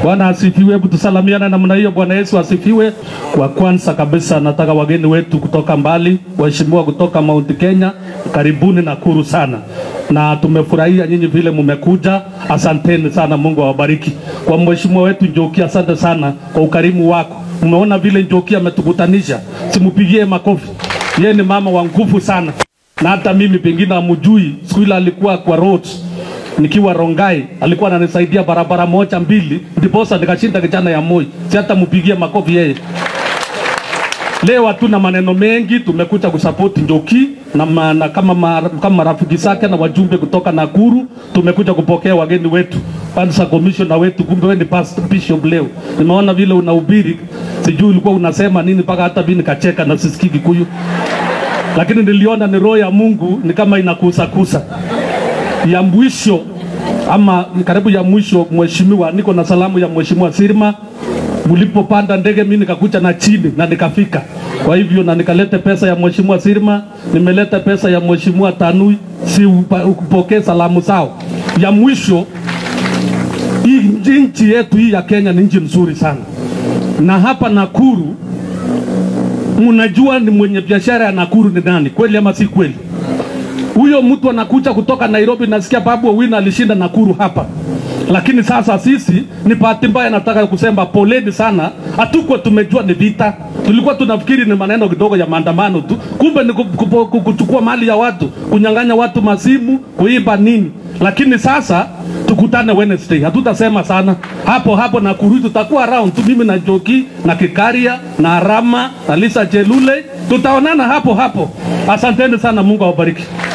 Bwana asifiwe. Hebu tusalamiana namna hiyo. Bwana Yesu asifiwe. Kwa kwanza kabisa, nataka wageni wetu kutoka mbali, waheshimiwa kutoka Mount Kenya, karibuni Nakuru sana, na tumefurahia nyinyi vile mmekuja. Asanteni sana, Mungu awabariki. Kwa mheshimiwa wetu Njoki, asante sana kwa ukarimu wako. Umeona vile Njoki ametukutanisha, simpigie makofi. Yeye ni mama wa nguvu sana, na hata mimi pengine amujui, siku ile alikuwa kwa roads nikiwa Rongai alikuwa ananisaidia barabara moja mbili, ndiposa nikashinda kijana ya Moi. Si hata mpigie makofi yeye. Leo hatuna maneno mengi, tumekuja kusupport Njoki na, ma, na kama, ma, kama marafiki zake na wajumbe kutoka Nakuru, tumekuja kupokea wageni wetu kwanza commissioner wetu, kumbe wewe ni pastor bishop leo. Nimeona vile unahubiri, sijui ulikuwa unasema nini mpaka hata mimi nikacheka na sisikii Kikuyu, lakini niliona ni roho ya Mungu ni kama inakusakusa ya mwisho ama karibu ya mwisho, mheshimiwa, niko na salamu ya mheshimiwa Sirma. Mlipopanda ndege, mimi nikakuja na chini na nikafika. Kwa hivyo na nikaleta pesa ya mheshimiwa Sirma, nimeleta pesa ya mheshimiwa Tanui, si upa- upokee salamu zao. Ya mwisho, hii nchi yetu hii ya Kenya ni nchi nzuri sana, na hapa Nakuru mnajua ni mwenye biashara ya Nakuru ni nani, kweli ama si kweli? huyo mtu anakuja kutoka Nairobi, nasikia Babu Owino alishinda Nakuru hapa, lakini sasa sisi ni bahati mbaya, nataka kusema poleni sana, hatukuwa tumejua ni vita, tulikuwa tunafikiri ni maneno kidogo ya maandamano tu, kumbe ni ku- ku- ku- kuchukua mali ya watu, kunyang'anya watu masimu, kuiba nini. Lakini sasa tukutane Wednesday, hatutasema sana hapo hapo Nakuru, tutakuwa around tu, mimi na Joki na Kikaria na Rama na Lisa Chelule, tutaonana hapo hapo. Asanteni sana, Mungu awabariki.